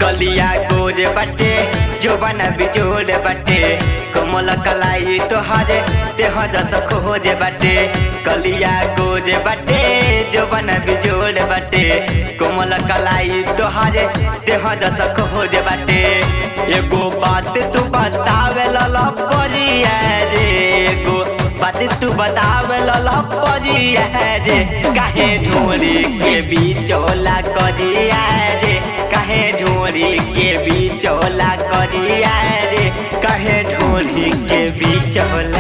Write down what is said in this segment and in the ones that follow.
गलिया गोर बटे जोबन बिजोड़ बटे कोमल कलाई तोहर देह दस खोज बटे गलिया गोर बटे जोबन बिजोड़ बटे कोमल कलाई तोहर देह दस खोज बटे एगो बात तू बतावे लला परिया रे एगो बात तू बतावे लला परिया रे काहे ढोरी के बिचौला करिया रे काहे ढोरी के बिचौला करिया रे काहे ढोरी के बिचौला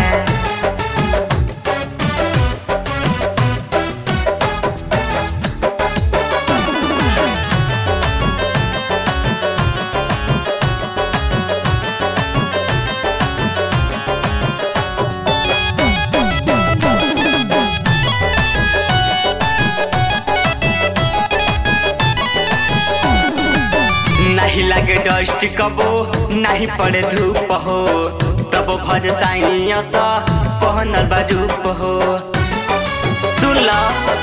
नहीं लगे डस्ट कबो नहीं पड़े धूप हो तब भर साइनिया सा पहनल बा रूप हो सुन ला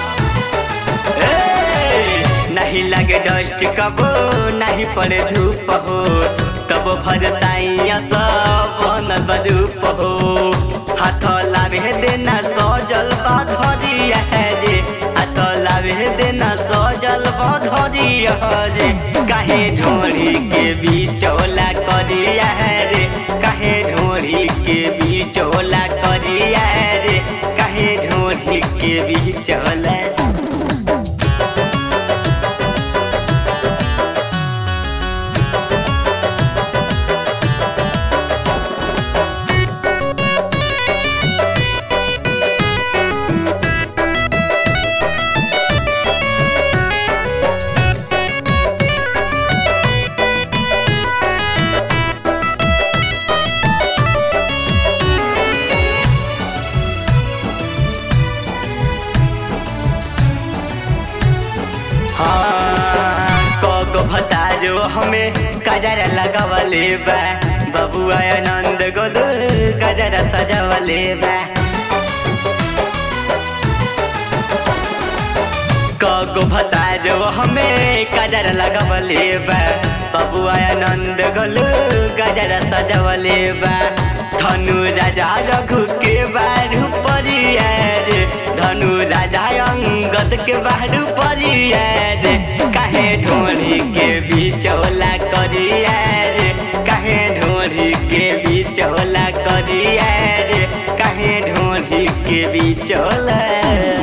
ए, नहीं लगे डस्ट कबो नहीं पड़े धूप हो तब भर साइया सा पहनल बा रूप हो हाथ लावे देना सजल बा धरिया रे हाथ लावे देना सजल बा धरिया रे काहे ढोरी के बिचौला करिया रे काहे ढोरी के बिचौला करिया रे काहे ढोरी के बिचौला हाँ, कगो भतारो हमें कजरा लगावले बा बबुआ आनंद गोलू कजरा सजावले बा कगो भतारो हमें कजरा लगावले बा बबुआ आनंद गोलू कजरा सजावले बा धनु राजा रघु के बारू परिया रे धनु राजा अंगद के बारू परिया रे काहे ढोरी के बिचौला करिया रे काहे ढोरी के बिचौला करिया रे काहे ढोरी के बिचौला